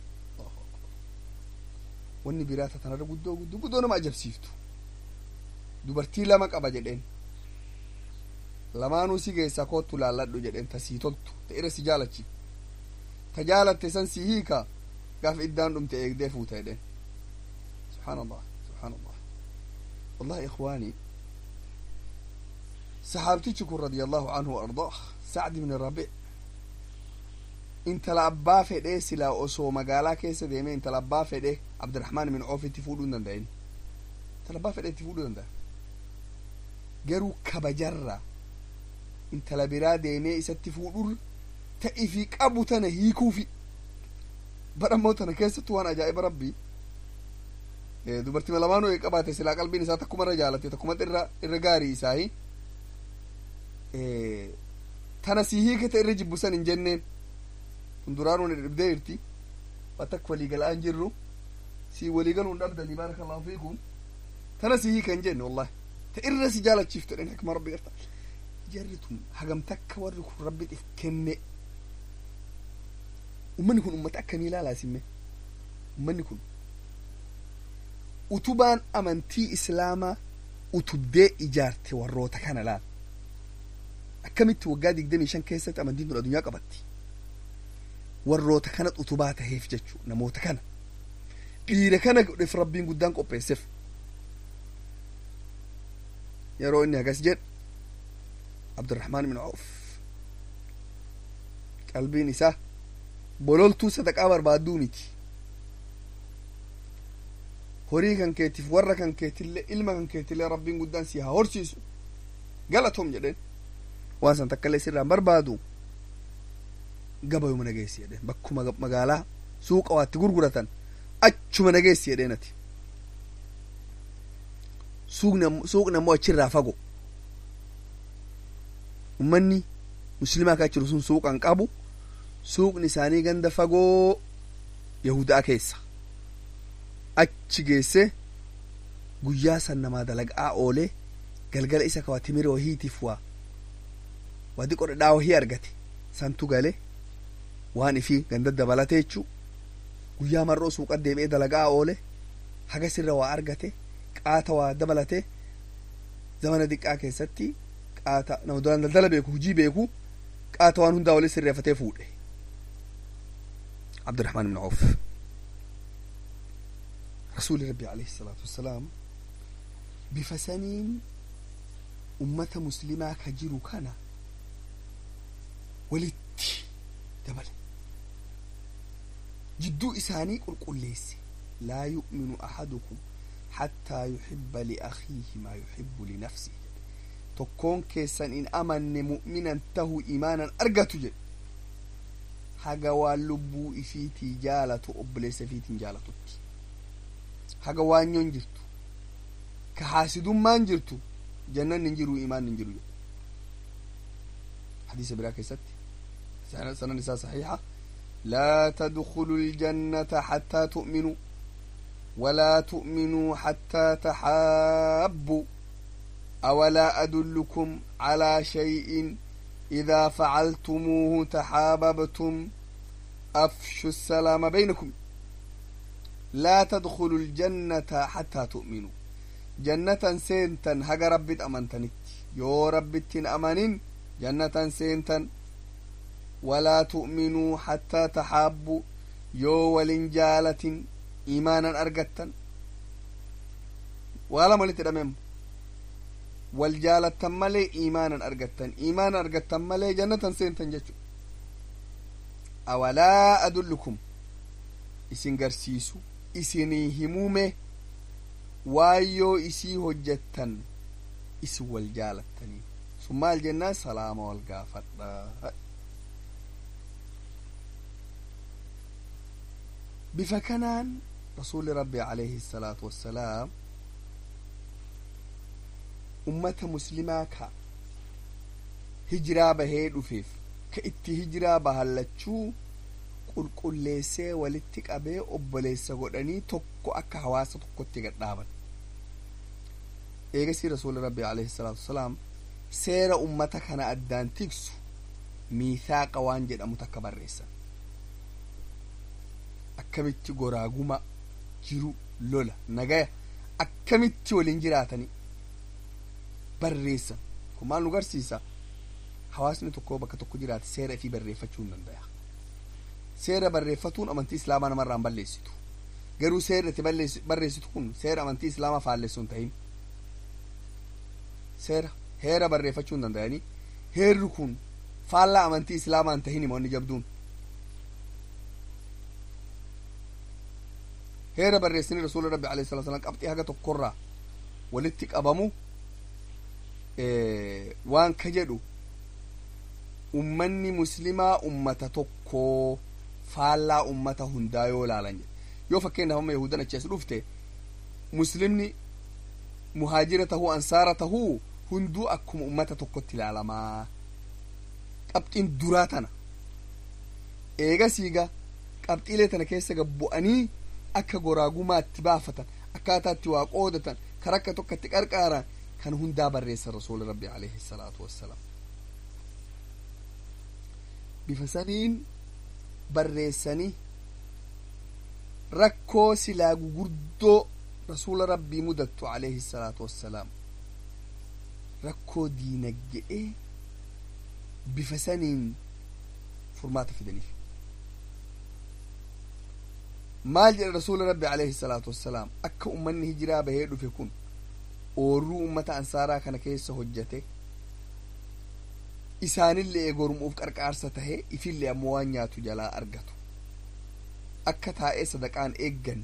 Speaker 1: wanni biraa tatanarra guddoo guddoo guddoo nama ajabsiiftu dubartii lama qaba jedheen lamaanuu si keessaa koottu laalladhu jedheen ta sii toltu ta irra si jaalachi ta jaalatte san si hiika gaaf iddaan dhumte eegdee fuuta jedheen subxaan allah subxaan allah wallahi ikhwaanii saxaabtichi kun radia allahu anhu wa ardaah sacd ibn rabic intala abbaa fedhee silaa osoo magaalaa keessa deeme intala abbaa fedhe abdiraxmaan min coof itti fuudhuu hin danda'in intala abbaa fedhe itti fuudhuu danda'a garuu kabajarra intala biraa deemee isatti fuudhur ta'ifii qabu tana hiikuufi badhammoo tana keessattu waan ajaa'iba rabbii dubartii lamaanuu ee qabaate silaa qalbiin isaa takkumarra jaalate takkumatti irra irra gaarii isaahi tana si hiikata irra jibbusan hin jenneen kun duraanuu dhibdee jirti watak waliigala'aan jirru si waliigaluun dhabdanii baarakallahu fiikum tana si hiika hin jenne wallahi ta irra si jaalachiiftu dhen hakma rabbi garta jarri tun hagam takka warri kun rabbiif kenne ummanni kun ummata akkamii ilaalaa simme ummanni kun utubaan amantii islaamaa utubdee ijaarte warroota kana laal akkamitti waggaa digdamii shan keessatti amantiin tun addunyaa qabatti warroota kana utubaa taheef jechuu namoota kana dhiira kana godheef rabbiin guddaan qopheesseef yeroo inni hagas jedhe abdurrahmaan ibn auf qalbiin isaa bololtuu sadaqaa barbaadduu miti horii kan keetiif warra kan keetillee ilma kan keetillee rabbiin guddaan si haa horsiisu galatoom jedheen waan san takkaillee sirraan barbaadu gabayuma nageessi jedheen bakkuma magaalaa suuqa waatti gurguratan achuma nageessi jedheen ati suuqni ammoo achirraa fago ummanni muslimaa kaa jiru sun suuqan qabu suuqni isaanii ganda fagoo yahudaa keessa achi geesse guyyaa san namaa dalagaa oolee galgala isa kawa timira wahiitiif waa wadi qodhadhaa wahii argate santu gale waan ifii ganda dabalate jechuu guyyaa mar'oo suuqa deebi'ee dalagaa oole hagasirra waa argate qaata waa dabalate zamana diqqaa keessatti qaata nama duraan daldala beeku hujii beeku qaata waan hundaa wali sirreeffatee fuudhe abdurahmaan ibn auf rasuuli rabbi alayhi salaatu wassalaam bifa saniin ummata muslimaa ka jiru kana walitti dabale jidduu isaanii qulqulleesse laa yu'minu ahadukum hattaa yuhibba liakhiihi maa yuhibbu linafsihi tokkoon keessan in amanne mu'minan tahu imaanan argatu jedhe haga waan lubbuu ifiitii jaalatu obboleessa ifiitiin jaalatutti haga waanyoon jirtu ka haasidummaan jirtu jannanni hin jiru imaanni hin jiru jedhe حديث براك ستي سنة نساء صحيحة لا تدخلوا الجنة حتى تؤمنوا ولا تؤمنوا حتى تحابوا أولا أدلكم على شيء إذا فعلتموه تحاببتم أفشوا السلام بينكم لا تدخلوا الجنة حتى تؤمنوا جنة سينتا هجا ربت أمنتنت يو ربت أمنين جنة سينتا ولا تؤمنوا حتى تحابوا يو ولنجالة إيمانا أرقتا ولا ملت الأمام والجالة ملي إيمانا أرقتا إيمانا أرقتا ملي جنة سينتا جتشو أولا أدلكم isin garsiisu isinii himume waayyoo isii hojjettan isin wal jaalattanii sun maal jennaan salaama wal gaafadha bifa kanaan rasuuli rabbi alayhi salaatu wassalaam ummata muslimaa ka hijiraa bahee dhufeef ka itti hijiraa bahallachuu qulqulleessee walitti qabee obboleessa godhanii tokko akka hawaasa tokkotti gadhaaban eegasii rasuuli rabbi alayhi salaatu wasalaam seera ummata kana addaan tiksu miithaaqa waan jedhamu takka barreessan akkamitti goraaguma jiru lola nagaya akkamitti waliin jiraatanii barreessan kun maal nu garsiisa hawaasni tokko bakka tokko jiraate seera ifii barreeffachuu hin danda'a seera barreeffatuun amantii islaamaa namarraa hin balleessitu garuu seera itti barreessitu kun seera amantii islaamaa faallessu hin ta'in seera heera barreeffachuu hin danda'anii heerri kun faallaa amantii islaamaa hin tahin himoonni jabduun heera barreessanii rasuula rabbi alayhi salatu wasalam qabxii haga tokkorraa walitti qabamu waan ka jedhu ummanni muslimaa ummata tokkoo faallaa ummata hundaa yoo laalan jedhe yoo fakkeenyaaf amma yahudan achi as dhufte muslimni muhaajira tahuu ansaara tahuu hunduu akkuma ummata tokkotti ilaalamaa qabxiin duraa tana eegasiiga qabxiilee tana keessa gabbu'anii akka goraagumaatti baafatan akkaataatti waa qoodatan kan akka tokkotti qarqaaran kan hundaa barreessan rasuuli rabbi alayhi salaatu wassalaam bifa saniin barreessanii rakkoo silaa gugurdoo rasuula rabbii mudattu alayhi salaatu wassalaam rakkoo diinagge'ee bifa saniin furmaata fidaniif maal jedha rasuula rabbi alayhi salaatu wassalaam akka ummanni hijiraa bahee dhufe kun oorruu ummata ansaaraa kana keessa hojjate isaanillee eegormuuf qarqaarsa tahe ifillee ammoo waan nyaatu jalaa argatu akka taa'ee sadaqaan eeggan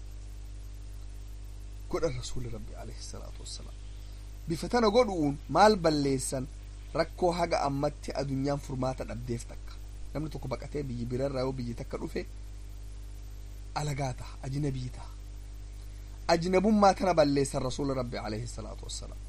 Speaker 1: godha rasuuli rabbi alayhi salaatu wassalaam bifa tana godhuun maal balleessan rakkoo haga ammatti adunyaan furmaata dhabdeef takka namni tokko baqatee biyyi birarraa yoo biyyi takka dhufe alagaa taha ajnabii taha ajnabummaa tana balleessan rasuula rabbi alayhi salaatu wassalaam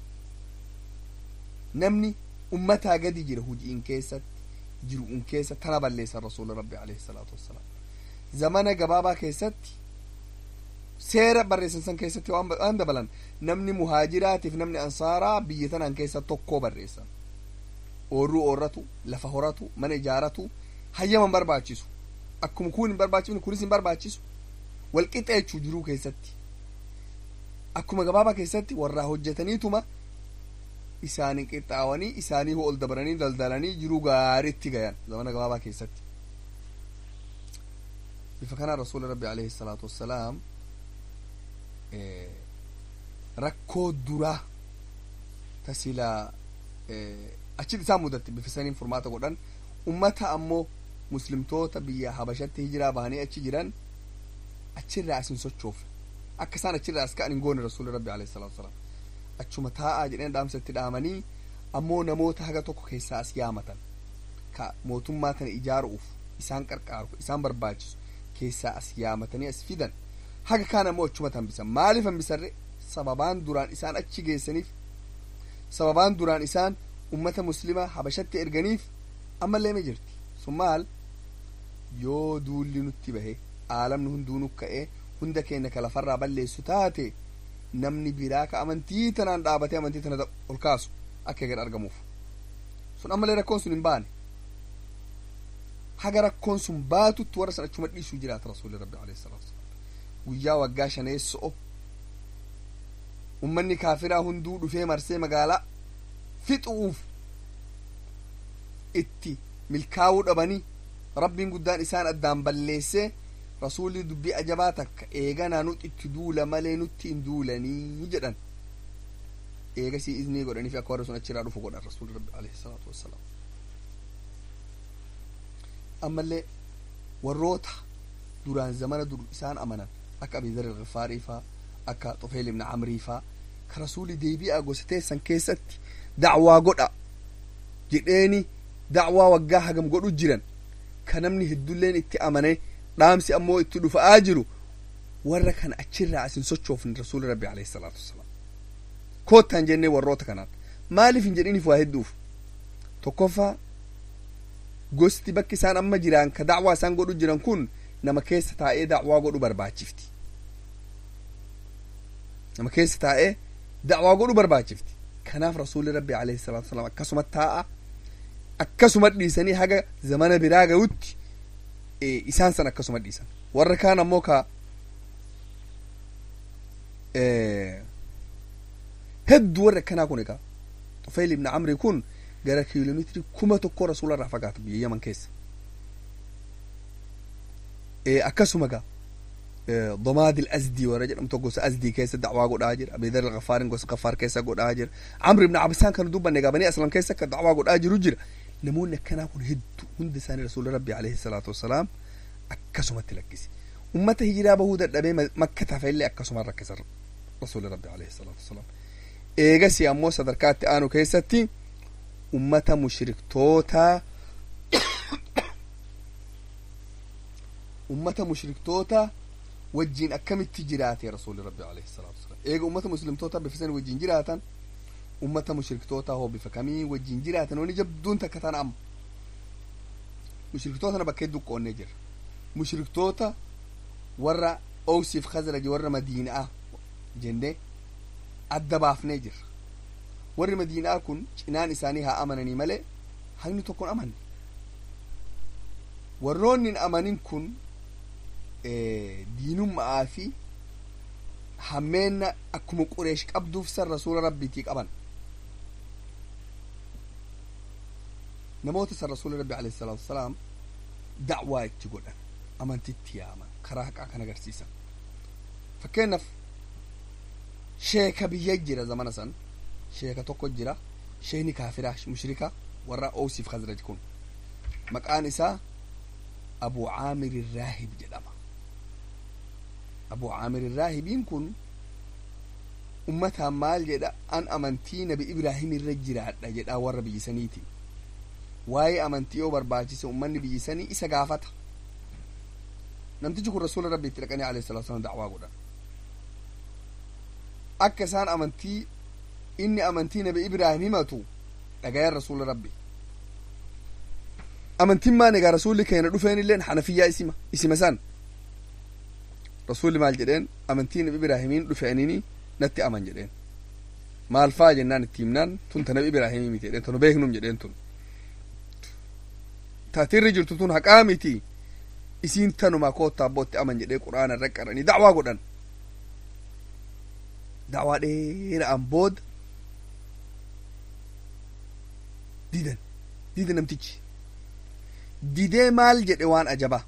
Speaker 1: namni ummataa gadi jira hujiin keessatti jiru'un keessa tana balleessan rasuula rabbi alayhi salaatu wassalaam zamana gabaabaa keessatti seera barreessan san keessatti waan dabalan namni muhaajiraatiif namni ansaaraa biyya tanaan keessa tokkoo barreessan oorruu oorratu lafa horatu mana ijaaratu hayyaman barbaachisu akkuma kun hin barbaachifne kunis hin barbaachisu walqixa jechuu jiruu keessatti akkuma gabaabaa keessatti warraa hojjetaniituma isaanii qixxaawanii isaanii ol dabaranii daldalanii jiruu gaariitti gayan zamana gabaabaa keessatti bifa kanaan rasuuli rabbi alayhi salaatu wassalaam rakkoo duraa tasilaa achitti isaan mudatte bifa saniin furmaata godhan ummata ammoo muslimtoota biyya habashatti hijiraa bahanii achi jiran achirraa asin sochoofne akka isaan achirraa as ka'an hin goone rasuuli rabbi alayhi salaatu wasalaam achuma taa'aa jedheen dhaamsa itti dhaamanii ammoo namoota haga tokko keessaa as yaamatan ka mootummaa tana ijaaruuf isaan qarqaaru isaan barbaachisu keessaa as yaamatanii as fidan haga kaan ammoo achuma hambisan maaliif hambisarre sababaan duraan isaan achi geessaniif sababaan duraan isaan ummata muslimaa habashatti erganiif ammallee ma jirti sun maal yoo duulli nutti bahe aalamni hunduu nu ka'ee hunda keenya ka lafarraa balleessu taate namni biraa ka amantii tanaan dhaabatee amantii tana ol kaasu akka eegan argamuuf sun ammallee rakkoon sun hin baane haga rakkoon sun baatutti warra san achuma dhiisuu jiraata rasuulli rabbi alayhi salaatu wasalaam guyyaa waggaa shaneesso'o ummanni kaafiraa hunduu dhufee marsee magaalaa fixuuf itti milkaa'uu dhabanii rabbiin guddaan isaan addaan balleessee rasuulli dubbii ajabaa takka eeganaa nuti itti duula malee nutti hin duulanii jedhan eegasii iznii godhaniif akka warri sun achirraa dhufu godhan rasuulli rabbi alayhi salaatu wassalaam ammallee warroota duraan zamana dur isaan amanan akka abizar ilgifaarii faa akka xufeel ibna camrii faa ka rasuuli deebi'aa gosa teessan keessatti dacwaa godha jedheeni dacwaa waggaa hagam godhu jiran ka namni heddulleen itti amane dhaamsi ammoo itti dhufa'aa jiru warra kana achirraa asin sochoofne rasuuli rabbi alayhi salaatu wassalaam koottaan jennee warroota kanaan maaliif hin jedhiniif waa hedduuf tokkoffaa gosti bakki isaan amma jiran ka dacwaa isaan godhu jiran kun nama keessa taa'ee dacwaa godhu barbaachifti nama keessa taa'ee dacwaa godhu barbaachifti kanaaf rasuulli rabbi alayhi salaatu wasalaam akkasuma taa'a akkasuma dhiisanii haga zamana biraa ga'utti isaan san akkasuma dhiisan warra kaan ammoo ka hedduu warra akkanaa kun egaa xufayl ibn camri kun gara kiiloomeetirii kuma tokko rasuula irraa fagaata biyya yaman keessa akkasuma gaa ضماد الأزدي ورا جرم تو غوس أزدي كيس دعوا قد أجر أبي ذر الغفار غوس غفار كيس قد أجر عمرو بن عبسان كان دوبا نجا بني أسلم كيس كدعوا قد أجر وجر نمون كنا كن هد هند سان رسول ربي عليه الصلاة والسلام أكسم تلكسي أمة هجرة بهود النبي مكة فإلا أكسم ركز رسول ربي عليه الصلاة والسلام إيجاسي أمو صدركات آنو كيستي أمة مشرك توتا ummata mushriktoota wajjin akkamitti jiraate rasuuli rabbi alayhi salaatu wasalaam eega ummata muslimtoota bifisan wajjin jiraatan ummata mushriktoota hoo bifa kamii wajjin jiraatan wani jabduun takka tan amma mushriktootana bakka hedduu qoonnee jira mushriktoota warra owsiif khazraji warra madiinaa jennee adda baafnee jirra warri madiinaa kun cinaan isaanii haa amananii malee hagni tokkon amanne warroonni hin amanin kun diinummaa fi hammeenna akkuma qureesh qabduuf san rasuula rabbiitii qaban namoota san rasuula rabbi alayhi salaatu wasalaam dacwaa itti godhan amantitti yaaman karaa haqaa kan agarsiisan fakkeenyaaf sheeka biyya jira zamana san sheeka tokko jira sheekni kaafiraa mushrika warra owsiif khazraj kun maqaan isaa abu caamir irraahib jedhama abu caamir irraahibiin kun ummataan maal jedha an amantii nabi ibraahim irra jiraadha jedha warra biyyisaniiti waa'ee amantii yoo barbaachise ummanni biyyisanii isa gaafata namtichi kun rasuula rabbi itti dhaqanii alayhi salatu wasalam dacwaa godhan akka isaan amantii inni amantii nabi ibraahim himatu dhagayan rasuula rabbi amantiin maan egaa rasuulli keenya dhufeen illeen hanafiyyaa isima isima san rasuulli maal jedheen amantii nabi ibraahimiin dhufeenini natti aman jedheen maal faa jennaan itti himnaan tun ta nabi ibraahimii miti jedheen tunu beeknum jedheen tun taatirri jirtu tun haqaa miti isiin tanuma koottaa bootti aman jedhee quraana irra qaranii dacwaa godhan dacwaa dheera'an booda didan dida namtichi didee maal jedhe waan ajaba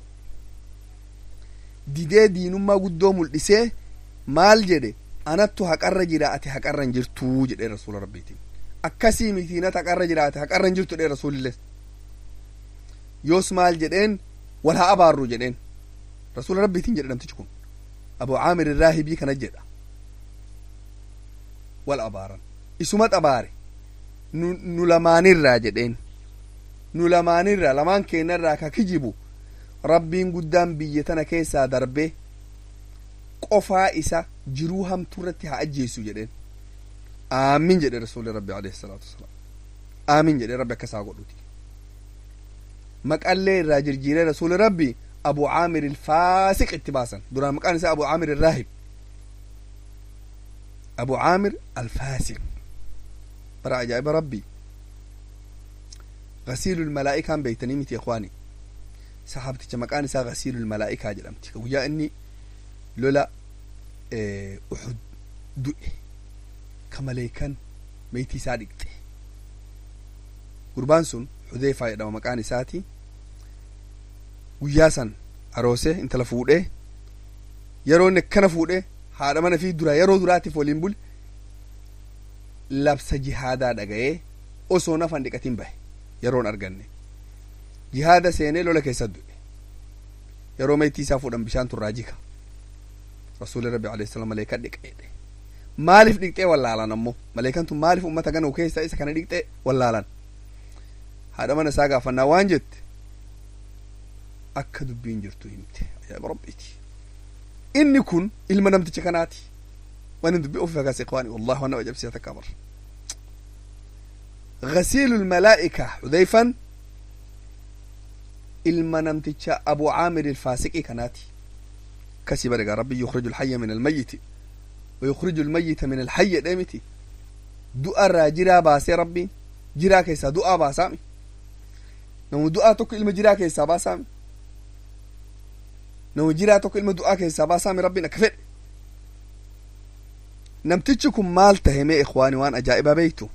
Speaker 1: didee diinummaa guddoo mul'isee maal jedhe anattu haqarra jira ati haqarra hin jirtuu jedhee rasuula rabbiitiin akkasii mitiinat haqarra jira ati haqarra hin jirtu jedhee rasuulillee yoos maal jedheen wal haa abaarru jedheen rasuula rabbiitiin jedhe namtichi kun abu caamir irraahibii kana jedha wal abaaran isumat abaare nu, nu lamaanirraa jedheen nu lamaanirraa lamaan keenyarraa ka kijibu rabbiin guddaan biyya tana keessaa darbee qofaa isa jiruu hamtuu irratti haa ajjeesu jedheen aamin jedhe rasuuli rabbi alayhi salaatu wasalaam aamin jedhe rabbi akkasaa godhuti maqallee irraa jirjiiree rasuuli rabbi abu caamir ilfaasiq itti baasan duraan maqaan isaa abu caamir irraahib abu caamir alfaasiq bara ajaa'iba rabbii غسيل الملائكة بيتني متي إخواني saxaabticha maqaan isaa gasiilul malaa'ikaa jedhamti ka guyyaa inni lola uxud du'e ka maleekan meetii isaa dhiqxe gurbaan sun xudeefaa jedhama maqaan isaati guyyaa san aroose intala fuudhee yeroo inni akkana fuudhee haadha mana fi dura yeroo duraatiif waliin bule labsa jihaadaa dhaga'ee osoo nafan dhiqatin bahe yeroon arganne jihaada seenee lola keessa du'e yeroo meetii isaa fuudhan bishaan turraa jika rasuuli rabbi alayhi salaam maleekaa dhiqeedhe maaliif dhiqxee wallaalan ammoo maleekan tun maaliif ummata ganu keessa isa kana dhiqxee wallaalan haadha mana isaa gaafannaa waan jette akka dubbiin jirtu himte ajaa'iba rabbiiti inni kun ilma namticha kanaati waan dubbii ofi fagaase ikhwaani wallahi waan nama ajabsiisa takka amar غسيل الملائكة حذيفا ilma namticha abu caamir ilfaasiqi kanaati kasi barigaa rabbi yukhriju alxaya min almayiti wa yukhriju almayita min alxayya dheemiti du'a irraa jiraa baasee rabbiin jiraa keessaa du'aa baasaami namu du'aa tokko ilma jiraa keessaa baasaami namu jiraa tokko ilma du'aa keessaa baasaami rabbiin akka fedhe namtichi kun maal tahe mee ikhwaani waan ajaa'ibaa beeytu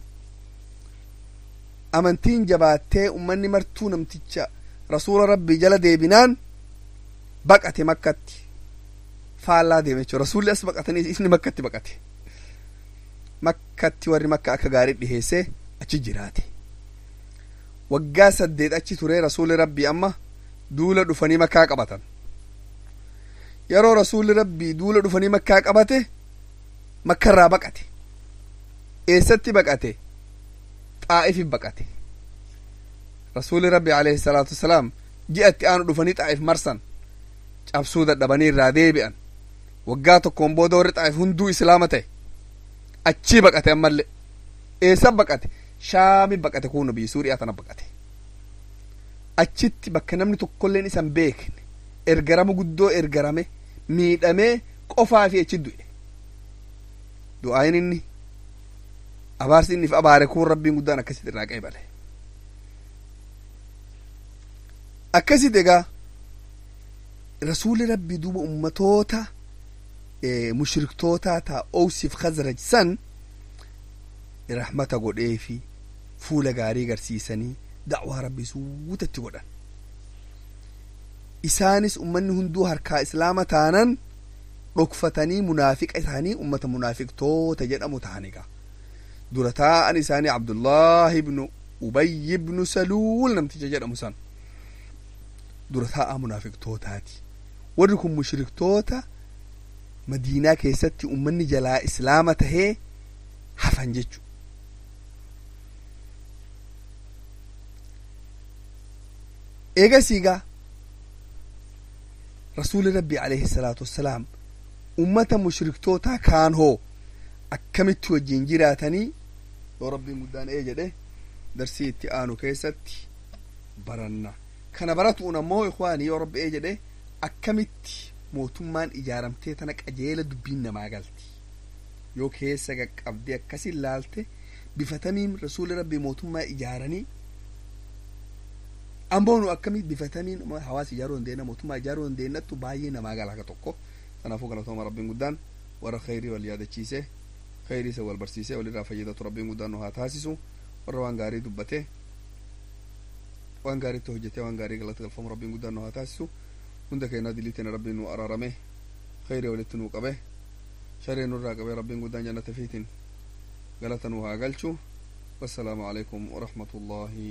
Speaker 1: amantiin jabaattee ummanni martuu namticha rasuula rabbii jala deebinaan baqate makkatti faallaa deeme jechuudha rasuulli as baqatanii isni makkatti baqate makkatti warri makka akka gaarii dhiheessee achi jiraate waggaa saddeet achi turee rasuulli rabbii amma duula dhufanii makkaa qabatan yeroo rasuulli rabbii duula dhufanii makkaa qabate makkarraa baqate eessatti baqate xaa'ifin baqate rasuuli rabbi alayhi salaatu wasalaam ji'atti aanu dhufanii xaa'if marsan cabsuu dadhabanii irraa deebi'an waggaa tokkoon booda warri xaa'if hunduu islaama ta'e achii baqate ammallee eessa baqate shaami baqate kuno biyya suuriyaa tana baqate achitti bakka namni tokkolleen isan beekne ergarama guddoo ergarame miidhamee qofaa fi achi du'e du'aayin inni abaarsi inni abaare kun rabbiin guddaan akkasitti irraa qeebale akkasit egaa rasuuli rabbi duuba ummatoota mushriktootaa taa owsiif khazraj san rahmata godheefi fuula gaarii garsiisanii da'waa rabbii suutatti godhan isaanis ummanni hunduu harkaa islaama taanan dhokfatanii munaafiqa isaanii ummata munaafiqtoota jedhamu ta'an egaa dura taa'an isaanii abdullaahi ibnu ubayy ibnu saluul namticha jedhamu san dura taa'aa munaafiqtootaati warri kun mushriktoota madiinaa keessatti ummanni jalaa islaama tahee hafan jechu eegasiigaa rasuuli rabbi alayhi salaatu wassalaam ummata mushriktootaa kaan hoo akkamitti wajjin jiraatanii yoo rabbiin guddaan ee jedhe darsii itti aanu keessatti baranna kana baratuun ammoo ikwaanii yoo rabbi ee jedhe akkamitti mootummaan ijaaramtee tana qajeela dubbiin namaa galti yoo keessa qaqqabdee akkasin laalte bifatamiin rasuuli rabbii mootummaa ijaaranii amboonu akkamitti bifatamiin hawaasa ijaaruu dandeenya mootummaa ijaaruu dandeenyattu baay'ee namaa gala akka tokko kanaafuu galatooma rabbiin guddaan warra khayrii wal yaadachiise khayrii isa wal barsiise walirraa fayyadatu rabbiin guddaan nu haa taasisu warra waan gaarii dubbate waan gaariitti hojjetee waan gaarii galata galfamu rabbiin guddaan nu haa taasisu hunda keenyaa diliitiin rabbiin nu araarame khayrii walitti nu qabe sharee nurraa qabe rabbiin guddaan jannata fiitiin galata nu haa galchu wassalaamu alaikum warahmatullaahi